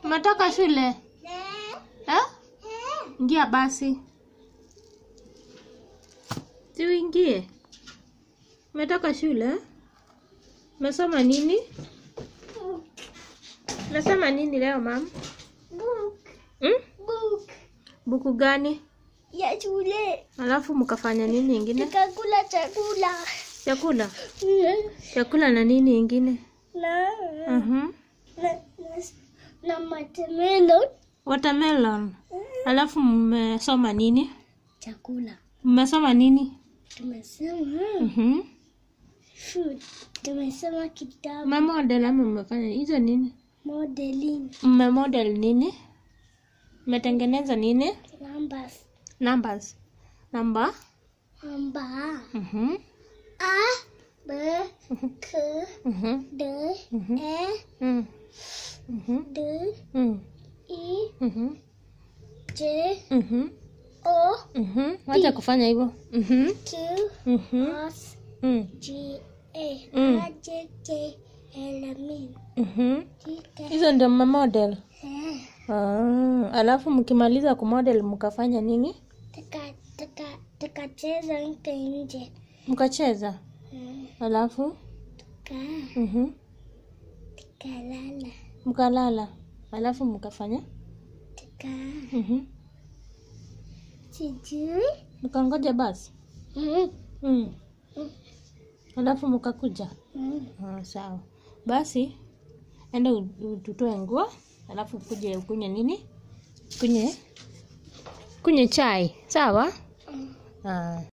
Umetoka shule? Eh? Ingia basi. Si uingie. Umetoka shule? Umesoma nini? Umesoma nini leo mam? Book. Hmm? Book. Buku gani? Ya shule. Alafu mkafanya nini ingine? Tukakula chakula. Chakula. Chakula na nini ingine? Na Mhm. na na, na watermelon. Watermelon. Alafu mmesoma nini? Chakula. Mmesoma nini? Tumesema Mhm. food. Tumesema kitabu Mmemodel ama mmefanya hizo nini? modeling Mmemodel nini? Mmetengeneza nini? numbers. Numbers. Number. Namba Mhm. A B K Mhm. D Mhm. E Mm. Mhm. D Mm. E Mhm. J Mhm. O Mhm. Wacha kufanya hivyo. Mhm. Q Mhm. S Mm. G A Mm. R J K L M N Mhm. T K Hizo ndio mmemodel. Eh, Ah, alafu mkimaliza kumodel mkafanya nini? tuka tuka tukacheza nje nje Mkacheza. Mm, Alafu tuka mhm. tukalala Mkalala. Alafu mkafanya? tuka Mhm. sijui Mkangoja basi. Mm, Mm. Alafu mkakuja. mm. Ah, sawa. Basi enda u- u- utoe nguo, alafu ukuje ukunywe nini? Kunywe kunywe chai, sawa? Mm. Ah.